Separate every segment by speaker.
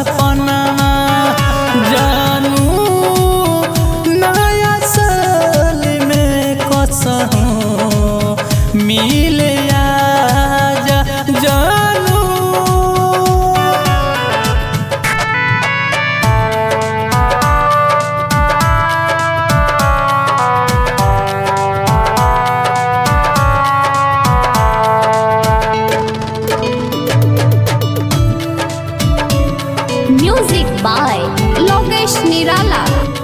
Speaker 1: सपना जानू नया साल में कसहूँ मिले आजा जानू
Speaker 2: Music by Logesh Nirala.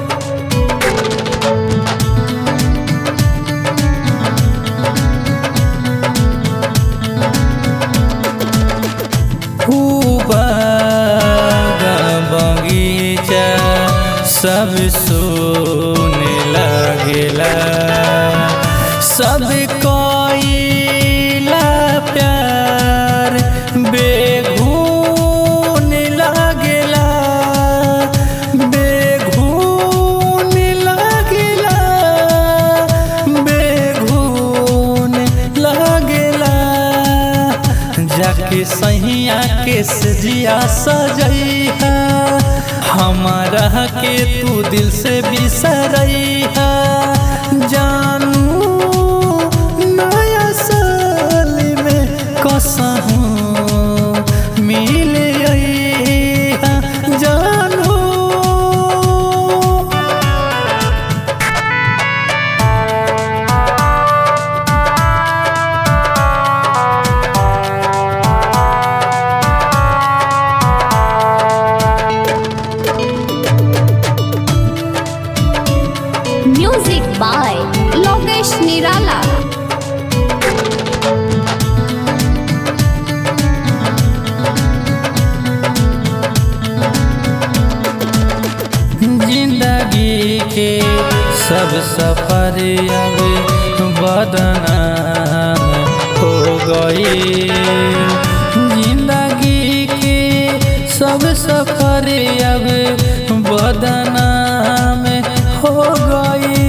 Speaker 1: खूबागा बगीचा सब सोने लागेला सब कोइला प्यार बेघून लागेला बेघून लागेला बेघून लागेला जाके सहिया के सजिया सजैहा हमारा के तू दिल से बिसरैहा जानू नया साल में कसहूँ मिले अइहा जानू
Speaker 2: Music by Logesh Nirala.
Speaker 1: जिंदगी के सब सफर अब बदनाम हो गई जिंदगी के सब सफर अब बदनाम हो गई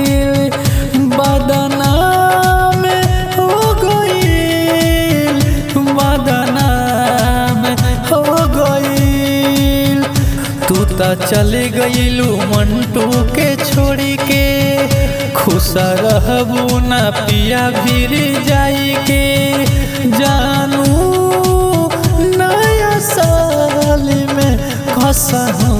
Speaker 1: बदनाम हो गई बदनाम हो गई तू त चले गईलू मंटू के छोड़ी के खुश रहबू ना पिया भीर जाई के जानू नया साल में कसहूँ